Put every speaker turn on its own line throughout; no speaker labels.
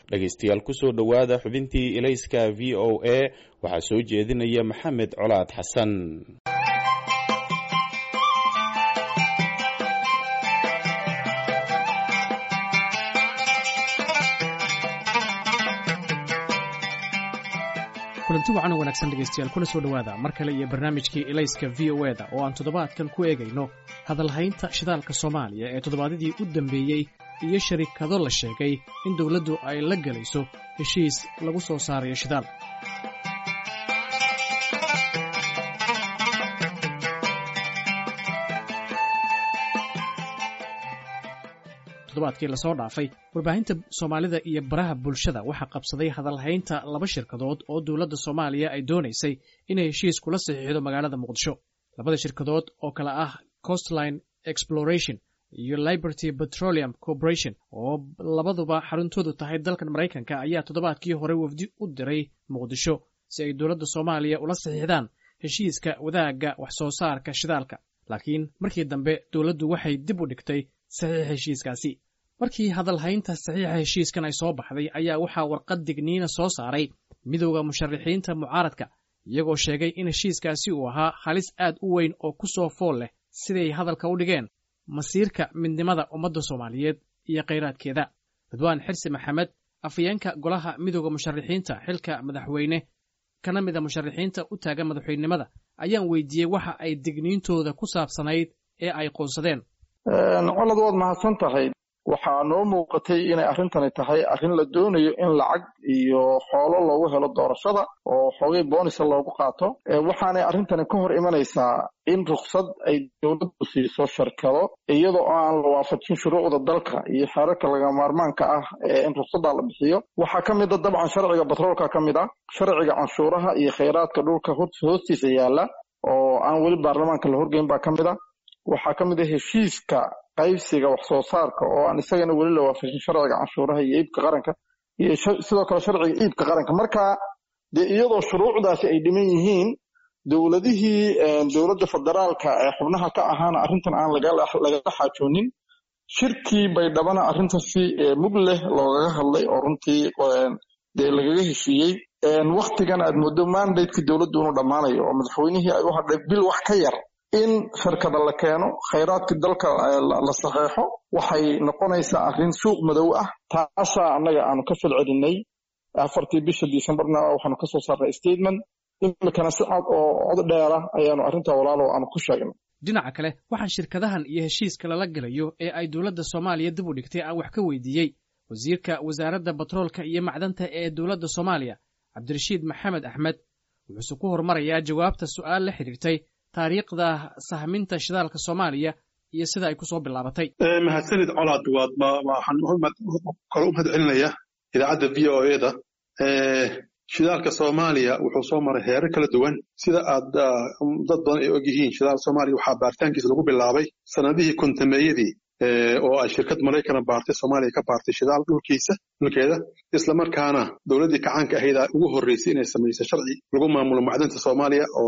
dhegaystayaal kusoo dhowaada xubintii ilayska v o a waxaa soo jeedinaya maxamed colaad xasan
kulanti wacan oo wanaagsan dhegaystayaal kuna soo dhowaada mar kale iyo barnaamijkii ilayska v o eda oo aan toddobaadkan ku eegayno hadalhaynta shidaalka soomaaliya ee toddobaadyadii u dambeeyey iyo sharikado la sheegay in dowladdu ay la gelayso heshiis lagu soo saarayo shidaal toddobaadkii lasoo dhaafay warbaahinta soomaalida iyo baraha bulshada waxaa qabsaday hadalhaynta laba shirkadood oo dowladda soomaaliya ay doonaysay inay heshiis kula saxiixdo magaalada muqdisho labada shirkadood oo kale ah costline exploration iyo liberty petroleum corporation oo labaduba xaruntoodu tahay dalkan maraykanka ayaa toddobaadkii hore wafdi u diray muqdisho si ay dowladda soomaaliya ula saxiixdaan heshiiska wadaagga wax soo saarka shidaalka laakiin markii dambe dowladdu waxay dib u dhigtay saxiixa heshiiskaasi markii hadalhaynta saxiixa heshiiskan ay soo baxday ayaa waxaa warqad digniina soo saaray midowda musharaxiinta mucaaradka iyagoo sheegay in heshiiskaasi uu ahaa halis aad u weyn oo ku soo fool leh siday hadalka u dhigeen masiirka midnimada ummadda soomaaliyeed iyo khayraadkeeda ridwaan xirsi maxamed afayeenka golaha midowda musharaxiinta xilka madaxweyne kana mida musharaxiinta u taagan madaxweynenimada ayaan weydiiyey waxa ay digniintooda ku saabsanayd ee ay qoonsadeen
colad waad mahadsan tahay waxaa noo muuqatay inay arrintani tahay arrin la doonayo in lacag iyo xoolo loogu helo doorashada oo xoogay boonisa loogu qaato waxaanay arrintani ka hor imanaysaa in ruksad ay dowladdu siiso shirkado iyadoo aan la waafajin shuruucda dalka iyo xeerarka laga maarmaanka ah in ruksaddaa la bixiyo waxaa ka mid a dabcan sharciga batroolka ka mid ah sharciga canshuuraha iyo khayraadka dhulka hoostiisa yaalla oo aan weli baarlamaanka la horgeyn baa ka mid a waxaa ka mid a heshiiska qaybsiga wax soo saarka oo aan isagana weli la waafajin sharciga canshuuraha iyo iibka qaranka iyo sidoo kale sharciga iibka qaranka marka dee iyadoo shuruucdaasi ay dhiman yihiin dowladihii dowladda federaalka ee xubnaha ka ahaana arrintan aan lagala xaajoonin shirkii baydhabana arrintan si mug leh loogaga hadlay oo runtii dee lagaga heshiiyey waktigan aad moodo mandateki dowladdu inuu dhammaanayo oo madaxweynihii ay u hadhay bil wax ka yar in shirkada la keeno khayraadkii dalka la saxeexo waxay noqonaysaa arrin suuq madow ah taasaa annaga aanu ka falcelinay afartii bisha decembarna waxaanu kasoo saarnay statement imikana si cad oo cod dheera ayaanu arrintaa walaalow aanu ku sheegnay
dhinaca kale waxaan shirkadahan iyo heshiiska lala gelayo ee ay dowladda soomaaliya dib u dhigtay aan wax ka weydiiyey wasiirka wasaaradda batroolka iyo macdanta ee dowladda soomaaliya cabdirashiid maxamed axmed wuxuuse ku horumarayaa jawaabta su'aal la xidhiirtay taariikhda sahminta shidaalka soomaaliya iyo sida ay ku soo bilaabatay
mahadsanid colaad waad waxaan kale u mahad celinaya idaacadda v o eda shidaalka soomaaliya wuxuu soo maray heerar kala duwan sida aad dad badan ay og yihiin shidaal soomaaliya waxaa baaritaankiisa lagu bilaabay sanadihii kontameeyadii oo ay shirkad maraykana baartay soomaaliya ka baartay shidaal dhulkiisa dhulkeeda islamarkaana dowladdii kacaanka ahayd ugu horreysay inay samayso sharci lagu maamulo macdanta soomaaliya oo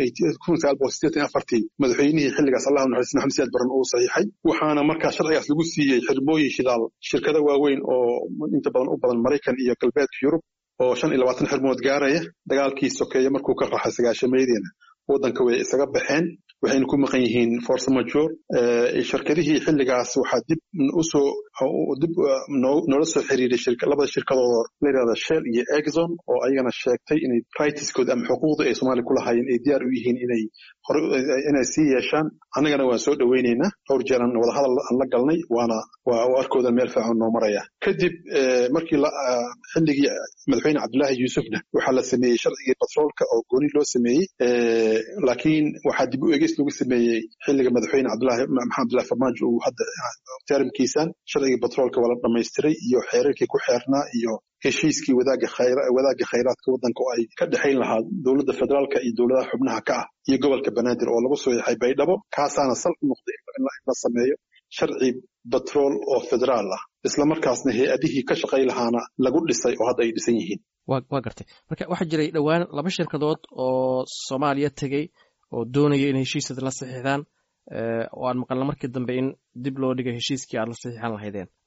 madaxweynihii xilligaas allah naxariis maxamed siyaad baran uu saxiixay waxaana markaa sharcigaas lagu siiyey xirmooyin shidaal shirkado waaweyn oo inta badan u badan maraykan iyo galbeedka yurub oo shan iyo labaatan xirmood gaaraya dagaalkii sokeeye markuu ka raxay sagaashameediina waddanka way isaga baxeen waxayna ku maqan yihiin force major shirkadihii xilligaas waxaa dib usoo dib noola soo xiriiray labada shirkadood la yidhahda shell iyo exxon oo ayagana sheegtay inay rightskooda ama xuquuqda ay soomaaliya ku lahaayeen ay diyaar u yihiin inay hore inay sii yeeshaan annagana waan soo dhoweynaynaa dhowr jeeran wadahadal aan la galnay waana waa arkoodan meel fiican noo maraya kadib markii xilligii madaxweyne cabdullaahi yuusufna waxaa la sameeyey sharcigii batroolka oo gooni loo sameeyey laakiin waxaa dib u eegis lagu sameeyey xilliga madaxweyne cabdullaahi maxamed abdullahi farmaajo uu hadda terimkiisan sharcigii batroolka waa la dhammaystiray iyo xeerarkii ku xeernaa iyo heshiiskii wadaagga khayraadka waddanka oo ay ka dhexayn lahaa dowladda federaalka iyo dowladaha xubnaha ka ah iyo gobolka banaadir oo lagu soo yaxay baydhabo kaasaana sal u noqday in la sameeyo sharci batrool oo federaal ah islamarkaasna hay-adihii ka shaqay lahaana lagu dhisay oo hadda ay dhisan yihiin
waa gartay marka waxaa jiray dhowaan laba shirkadood oo soomaaliya tegey oo doonaya in heshiisada la saxiixdaan oo aan maqalna markii dambe in dib loo dhigay heshiiskii aad la saxiixan lahaydeen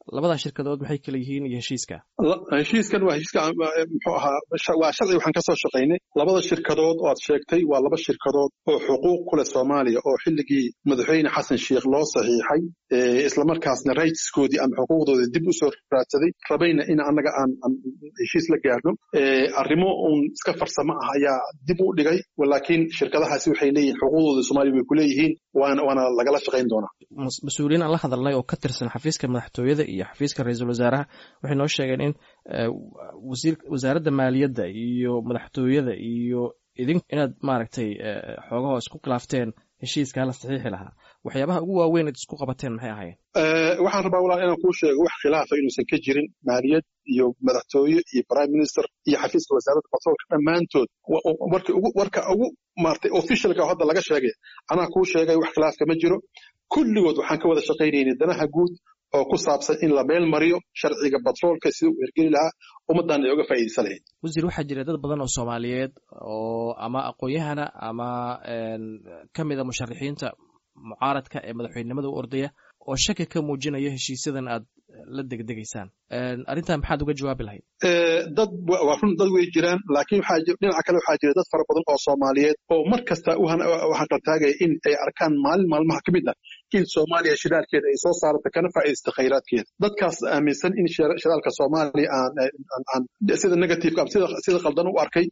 labadaa shirkadood maxay kala yihiin iyo heshiiska
heshiiskan waa heshiiska muxuu ahaa waa sharci waxaan kasoo shaqaynay labada shirkadood oo aad sheegtay waa laba shirkadood oo xuquuq ku leh soomaaliya oo xilligii madaxweyne xasan sheikh loo saxiixay islamarkaasna rightskoodii ama xuquuqdoodii dib u soo raadsaday rabayna in annaga aan heshiis la gaarno arrimo uun iska farsamo ah ayaa dib u dhigay laakiin shirkadahaasi waxay leeyihin xuquuqdooda soomaaliya way ku leeyihiin waana lagala shaqayn doonaa
mas-uuliyiin aan la hadalnay oo ka tirsan xafiiska madaxtooyada iyo xafiiska ra-iisul wasaaraha waxay noo sheegeen in wasaaradda maaliyadda iyo madaxtooyada iyo idin inaad maaragtay xoogahoo isku khilaafteen heshiiskaa la saxiixi lahaa waxyaabaha ugu waaweyn ad isku qabateen maxay ahaayeen
waxaan rabaa walaal inaan kuu sheego wax khilaafa inuusan ka jirin maaliyad iyo madaxtooye iyo prime minister iyo xafiiska wasaaradda batroolka dhammaantood warka ugu maartay officialka hadda laga sheegay anaa kuu sheegay wax khilaaf kama jiro kulligood waxaan ka wada shaqaynaynay danaha guud oo ku saabsan in la meel mariyo sharciga batroolka sida uu hergeli lahaa ummaddan ay uga faa'iidaysan lahayd
wasiir waxaa jira dad badan oo soomaaliyeed oo ama aqoon-yahana ama ka mida musharaxiinta mucaaradka ee madaxweynenimada u ordaya oo shaki ka muujinaya heshiisyadan aad la degdegaysaan arrintan maxaad uga jawaabi lahayd
dad waa run dad way jiraan laakiin waxaa dhinaca kale waxaa jira dad fara badan oo soomaaliyeed oo mar kasta waxaan qaltaagaya in ay arkaan maalin maalmaha ka mid ah in soomaaliya shidaalkeeda ay soo saarata kana faa'iidaysta khayraadkeeda dadkaas aaminsan in shidaalka soomaaliya aan sida negativeka sida qaldan u arkay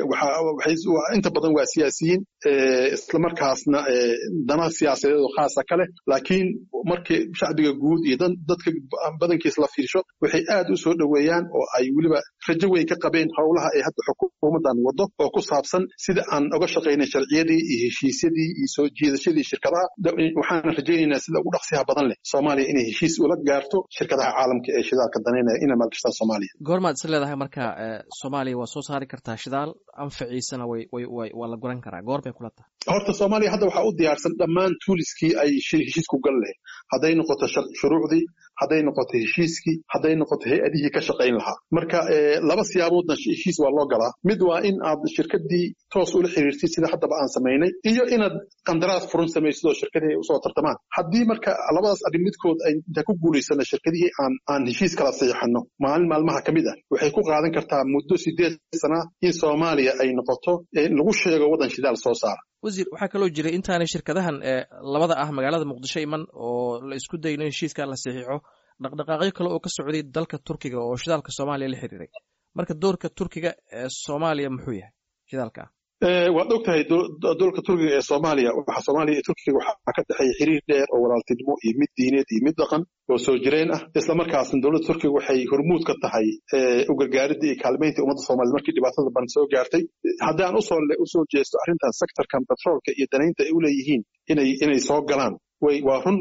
inta badan waa siyaasiyiin islamarkaasna dana siyaasadeed oo khaasa ka leh laakiin markii shacbiga guud iyo dadka badankiis la fiirsho waxay aad u soo dhoweeyaan oo ay weliba rajo weyn ka qabeen howlaha ay hadda xukuumaddan waddo oo ku saabsan sida aan uga shaqaynay sharciyadii iyo heshiisyadii iyo soo jiidashadii shirkadaha waxaana rajaynaynaa sida ugu dhaqsiyaha badan leh soomaaliya inay heshiis ula gaarto shirkadaha caalamka ee shidaalka danaynaya inay maalgashtaan soomaaliya
goormaad is leedahay marka soomaaliya waa soo saari kartaa shidaal anfaciisana waa la guran karaa goor bay kula tahay
horta soomaaliya hadda waxaa u diyaarsan dhammaan tuuliskii ay heshiisku gal lahayd hadday noqoto shuruucdii hadday noqoto heshiiskii hadday noqoto hay-adihii ka shaqayn lahaa marka laba siyaaboodna heshiis waa loo galaa mid waa in aad shirkadii toos ula xiriirtid sida haddaba aan samaynay iyo inaad qandaraas furan samaysid oo shirkadii ay usoo tartamaan haddii marka labadaas arrin midkood ay intaan ku guulaysana shirkadihii aan aan heshiis kala saxiixano maalin maalmaha ka mid ah waxay ku qaadan kartaa muddo sideed sana in soomaaliya ay noqoto lagu sheego waddan shidaal soo saara
wasiir waxaa kaloo jiray intaanay shirkadahan labada ah magaalada muqdisho iman oo la isku dayno in heshiiskaa la saxiixo dhaqdhaqaaqyo kale oo ka socday dalka turkiga oo shidaalka soomaaliya la xiriiray marka doorka turkiga ee soomaaliya muxuu yahay shidaalka
waad og tahay doolka turkiga ee soomaaliya waxa soomaaliya iyo turkiga waxaa ka dhexeeya xiriir dheer oo walaaltinimo iyo mid diineed iyo mid dhaqan oo soo jireen ah islamarkaasna dowladda turkiga waxay hormuud ka tahay u gargaaridda iyo kaalmaynta ummadda soomaaliyed markii dhibaatada ban soo gaartay haddaan usoo usoo jeesto arrintan sectorkan petroolka iyo danaynta ay u leeyihiin inay inay soo galaan way waa run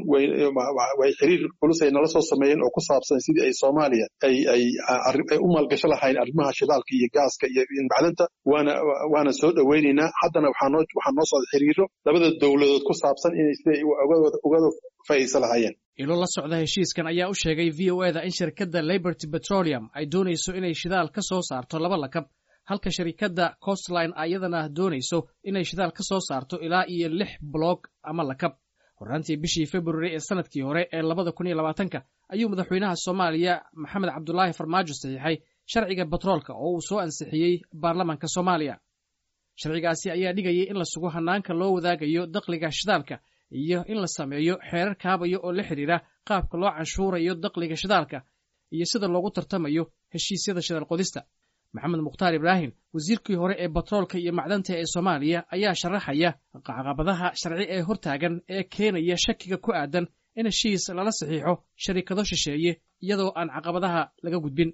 way xiriir culus ay nala soo sameeyeen oo ku saabsan sidii ay soomaaliya ay ay u maalgasho lahayn arrimaha shidaalka iyo gaaska iyo macdanta waana waana soo dhoweynaynaa haddana waxaa noo waxaa noo socda xiriiro labada dowladood ku saabsan inay siday ugada faa'iidaysan lahaayeen
ilo la socda heshiiskan ayaa u sheegay v o eda in shirkadda liberty petroleum ay doonayso inay shidaal ka soo saarto laba lakab halka shirkadda costline ayadana doonayso inay shidaal ka soo saarto ilaa iyo lix bloog ama lakab horraantii bishii februari ee sanadkii hore ee labada kun iyo labaatanka ayuu madaxweynaha soomaaliya maxamed cabdulaahi farmaajo saxiixay sharciga batroolka oo uu soo ansixiyey baarlamaanka soomaaliya sharcigaasi ayaa dhigayay in la sugo hannaanka loo wadaagayo dakhliga shidaalka iyo in la sameeyo xeerar kaabaya oo la xidhiira qaabka loo canshuurayo dakhliga shidaalka iyo sida loogu tartamayo heshiisyada shidaal qodista maxamed mukhtaar ibraahim wasiirkii hore ee batroolka iyo macdanta ee soomaaliya ayaa sharaxaya caqabadaha sharci ee hortaagan ee keenaya shakiga ku aadan in heshiis lala saxiixo sharikado shisheeye iyadoo aan caqabadaha laga gudbin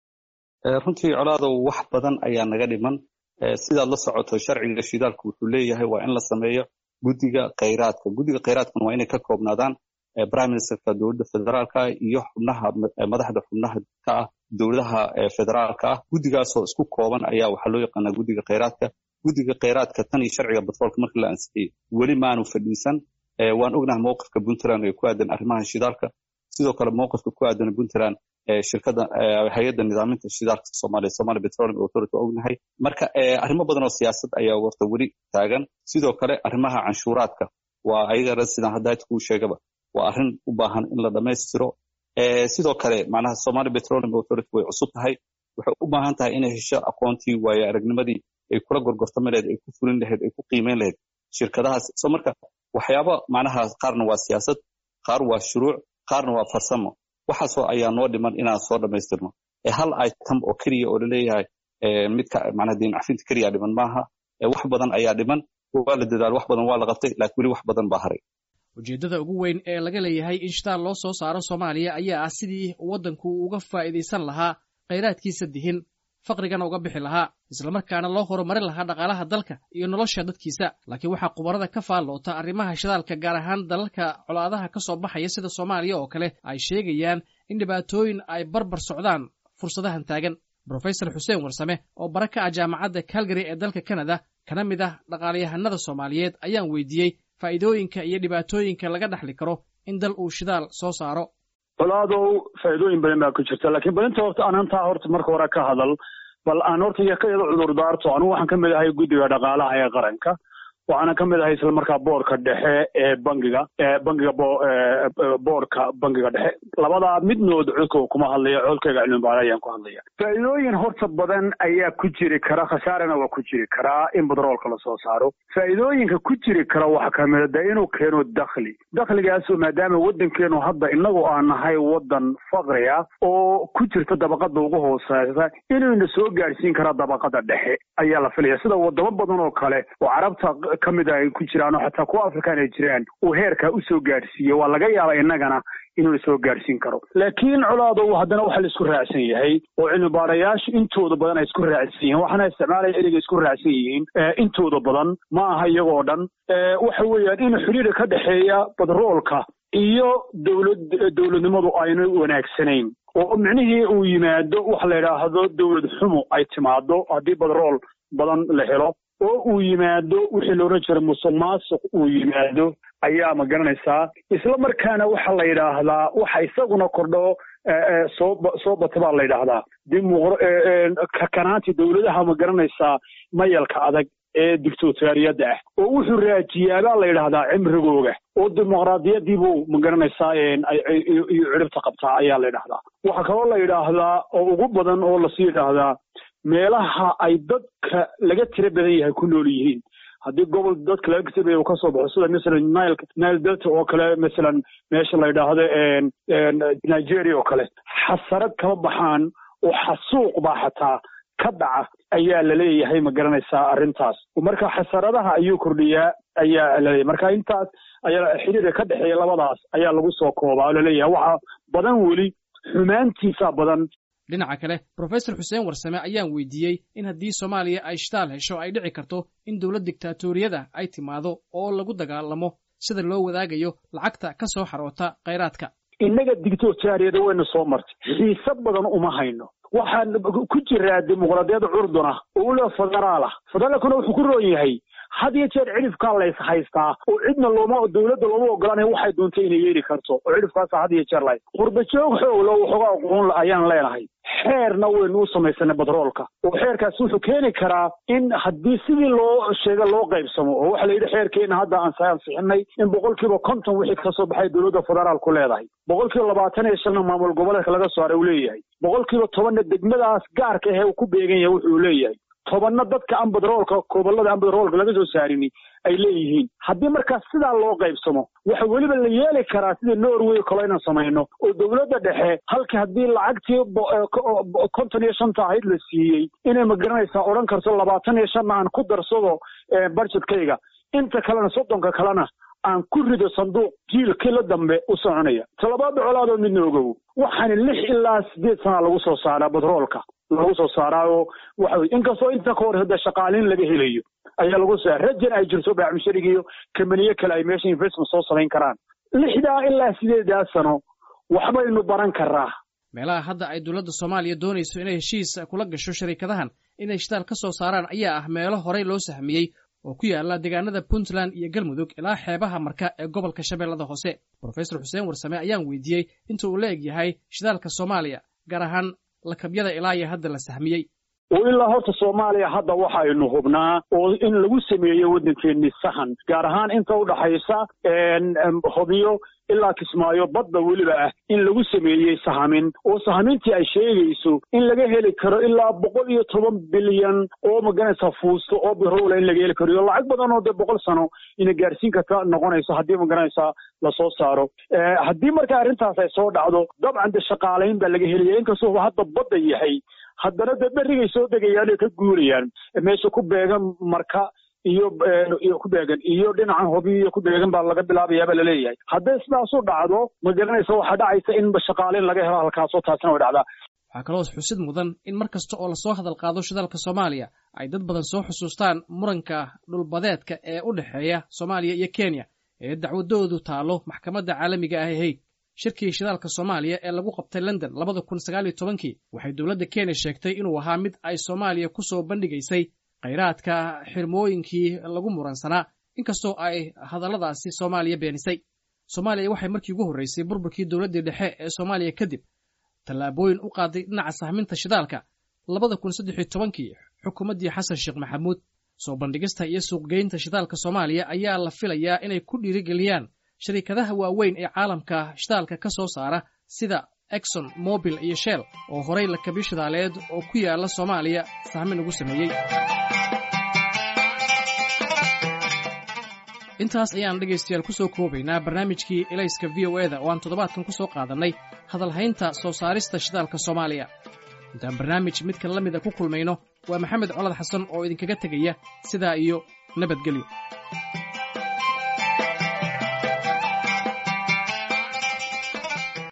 runtii colaadow wax badan ayaa naga dhiman sidaad la socoto sharciga shidaalku wuxuu leeyahay waa in la sameeyo guddiga khayraadka guddiga khayraadkuna waa inay ka koobnaadaan prime ministerka dowladda federaalka iyo xubnaha madaxda xubnaha ka ah dowladaha federaalka ah guddigaasoo isku kooban ayaa waxaa loo yaqaanaa guddiga khayraadka guddiga khayraadka tan iyo sharciga batroolka markii la ansixiyey weli maanu fadhiisan waan ognahay mowqifka puntland ee ku aadan arrimaha shidaalka sidoo kale mowqifka ku aadan puntland shirkada hay-adda nidaaminta shidaalka soomaaliya somalia petroleum authority waa ognahay marka arrimo badan oo siyaasad ayaa warta weli taagan sidoo kale arrimaha canshuuraadka waa ayagana sidaan haddaad kuu sheegaba waa arrin u baahan in la dhammaystiro sidoo kale macnaha somali petroleum authority way cusub tahay waxay u baahan tahay inay hesho aqoontii waayo aragnimadii ay kula gorgortami lahayd ay ku fulin lahayd ay ku qiimeyn lahayd shirkadahaas so marka waxyaaba macnaha qaarna waa siyaasad qaar waa shuruuc qaarna waa farsamo waxaasoo ayaa noo dhiman inaan soo dhammaystirno hal item oo keliya oo laleeyahay midka macnaha diin cafinta keliya dhiman maaha wax badan ayaa dhiman waa la dadaal wax badan waa la qabtay laakiin weli wax badan baa haray
ujeeddada ugu weyn ee laga leeyahay in shitaal loo soo saaro soomaaliya ayaa ah sidii waddanku uga faa'iidaysan lahaa khayraadkiisa dihin faqrigana uga bixi lahaa islamarkaana loo horumarin lahaa dhaqaalaha dalka iyo nolosha dadkiisa laakiin waxaa khubarada ka faalloota arrimaha shidaalka gaar ahaan dalalka colaadaha ka soo baxaya sida soomaaliya oo kale ay sheegayaan in dhibaatooyin ay barbar socdaan fursadahan taagan brofesor xuseen warsame oo bara ka ah jaamacadda calgary ee dalka canada kana mid ah dhaqaalayahanada soomaaliyeed ayaan weydiiyey faa'iidooyinka iyo dhibaatooyinka laga dhaxli karo in dal uu shidaal soo saaro
colaadow faa'iidooyin badan baa ku jirta laakiin balinta horta aan hantaa horta marka hore ka hadal bal aan horta ka yado cudur daarto anugu waxaan ka mid ahay guddiga dhaqaalaha ee qaranka waxaana ka mid ahay isla markaa boorka dhexe ee bangiga bangiga boorka bangiga dhexe labadaa midnood codka kuma hadlaya codkayga cilmibaara ayaan ku hadlaya faa'iidooyin horta badan ayaa ku jiri kara khasaarana waa ku jiri karaa in batroolka lasoo saaro faa'iidooyinka ku jiri kara waxaa kamida de inuu keeno dakhli dakhligaasoo maadaama waddankeenu hadda inagu aan nahay waddan faqri ah oo ku jirta dabaqada ugu hooseysa inuuna soo gaadhsiin karaa dabaqada dhexe ayaa la filaya sida wadamo badan oo kale oo carabta ka mid a ay ku jiraan oo xataa kuwa afrikaan ay jiraan uu heerkaa usoo gaadhsiiye waa laga yaaba innagana inuu soo gaadhsiin karo laakiin colaadow haddana waxa la isku raacsan yahay oo cilmibaarayaashu intooda badan ay isku raacsan yihiin waxaana isticmaalaya ereyga isku raacsan yihiin intooda badan ma aha iyagoo dhan waxa weeyaan in xidhiidha ka dhexeeya badroolka iyo dowlad dowladnimadu ayna wanaagsanayn oo micnihii uu yimaado waxa la yidhaahdo dowlad xumo ay timaado haddii badrool badan la helo oo uu yimaado wixii la odhan jiray musuq maasuq uu yimaado ayaa ma garanaysaa isla markaana waxa la yidhaahdaa waxa isaguna kordho soo soo bata baa la yidhaahdaa kakanaanti dowladaha ma garanaysaa mayalka adag ee dictatoriyadda ah oo wuxuu raajiyaabaa la yidhaahdaa cimrigooga oo dimuqraadiyadiibuu ma garanaysaa iyo ciribta qabtaa ayaa la yidhahdaa waxaa kaloo la yidhaahdaa oo ugu badan oo lasii yidhaahdaa meelaha ay dadka laga tiro badan yahay ku nool yihiin haddii gobol dadka laga kasabaya uu kasoo baxo sida masalan nile nile delta oo kale masalan meesha la yidhaahdo nigeria oo kale xasarad kama baxaan oo xasuuq baa xataa ka dhaca ayaa laleeyahay ma garanaysaa arrintaas marka xasaradaha ayuu kordhiyaa ayaa laleeyahay marka intaas ayaa xiriirka ka dhexeeya labadaas ayaa lagu soo koobaa oo laleeyahay waxa badan weli xumaantiisa badan
dhinaca kale brofesor xuseen warsame ayaan weydiiyey in haddii soomaaliya ay shitaal hesho ay dhici karto in dowlad dictaatoriyada ay timaado oo lagu dagaalamo sida loo wadaagayo lacagta ka soo xaroota khayraadka
innaga dictatoriyada wayna soo martay xiise badan uma hayno waxaan ku jiraa dimuqraadiyadda curduna oo ula federaalah federaalkuna wuxuu ku roon yahay had iyo jeer cidhifkaa lays haystaa oo cidna looma dowladda looma ogolaanaya waxay doonta inay yeeli karto oo cidhifkaasa had iyo jeer lahays qurbajoog xooglo waxooga aqoon ayaan leenahay xeerna waynu u samaysanay batroolka oo xeerkaasi wuxuu keeni karaa in haddii sidii loo sheega loo qaybsamo oo waxa la yidhi xeerkeena hadda aan ansixinay in boqolkiiba konton wixii kasoo baxay dowladda federaalku leedahay boqolkiiba labaatan iyo shanna maamul goboleedka laga saaray uu leeyahay boqolkiiba tobanna degmadaas gaarka ahee uu ku beegan yahay wuxuu leeyahay tobanna dadka aan badroolka gobollada aan badroolka laga soo saarini ay leeyihiin haddii markaas sidaa loo qaybsamo waxa weliba la yeeli karaa sidii norway kalo inaan samayno oo dowladda dhexe halkii haddii lacagtii konton iyo shanta ahayd la siiyey inay magaranaysaa odhan karto labaatan iyo shanna aan ku darsado budgetkayga inta kalena soddonka kalena aan ku rido sanduuq jiilkii la dambe u soconaya talabaada colaadoo midna ogow waxaani lix ilaa sideed sana lagu soo saaraa batroolka lagu soo saaraa oo waxa weye inkastoo inta ka hor hada shaqaaliin laga helayo ayaa lagu soo rajan ay jirto baacmushariga iyo kamaniye kale ay meesha investment soo samayn karaan lixdaa ilaa sideedaa sano waxbaynu baran karaa
meelaha hadda ay dowladda soomaaliya doonayso inay heshiis kula gasho shariikadahan inay shitaal ka soo saaraan ayaa ah meelo horey loo sahmiyey oo ku yaala deegaanada puntland iyo galmudug ilaa xeebaha marka ee gobolka shabeellada hoose brofesor xuseen warsame ayaan weydiiyey inta uu la eg yahay shidaalka soomaaliya gaar ahaan lakabyada ilaa iyo hadda la sahmiyey
oo ilaa horta soomaaliya hadda waxaynu hubnaa oo in lagu sameeyo waddankeennii sahan gaar ahaan inta udhaxaysa hobyo ilaa kismaayo badda weliba ah in lagu sameeyey sahamin oo sahamintii ay sheegayso in laga heli karo ilaa boqol iyo toban bilyan oo maganaysa fuusto oo birowla in laga heli karo iyo lacag badan oo dee boqol sano ina gaarsiin karta noqonayso haddii maganaysa lasoo saaro haddii marka arrintaas ay soo dhacdo dabcan de shaqaalayn baa laga helaya inkastoo hadda badda yahay haddana dee berrigay soo degayaan oo ka guurayaan meesha ku beegan marka iyo iyo ku beegan iyo dhinacan hobi iyo ku beegan baa laga bilaabayaaba laleeyahay hadday sidaas u dhacdo ma garanaysa waxaa dhacaysa in shaqaaleyn laga helo halkaasoo taasina way dhacdaa
waxaa kaloo xusid mudan in mar kasta oo lasoo hadal qaado shidaalka soomaaliya ay dad badan soo xusuustaan muranka dhulbadeedka ee u dhexeeya soomaaliya iyo kenya ee dacwadoodu taalo maxkamadda caalamiga ah ee hayd shirkii shidaalka soomaaliya ee lagu qabtay london labada kun sagaal iyo tobankii waxay dowladda kenya sheegtay inuu ahaa mid ay soomaaliya ku soo bandhigaysay khayraadka xirmooyinkii lagu muransanaa inkastoo ay hadalladaasi soomaaliya beenisay soomaaliya waxay markii ugu horreysay burburkii dowladdii dhexe ee soomaaliya kadib tallaabooyin u qaaday dhinaca sahminta shidaalka labada kun saddex iyo tobankii xukuumaddii xasan sheekh maxamuud soo bandhigista iyo suuqgeynta shidaalka soomaaliya ayaa la filayaa inay ku dhiirigeliyaan shariikadaha waaweyn ee caalamka shidaalka ka soo saara sida exon mobil iyo shell oo horay lakabyo shidaaleed oo ku yaala soomaaliya sahmin ugu sameeyey intaas ayaan dhegaystayaal ku soo koobaynaa barnaamijkii elayska v o eda oo aan toddobaadkan ku soo qaadannay hadalhaynta soo saarista shidaalka soomaaliya intaan barnaamij midkan la mida ku kulmayno waa maxamed colad xasan oo idinkaga tegaya sidaa iyo nabadgelyo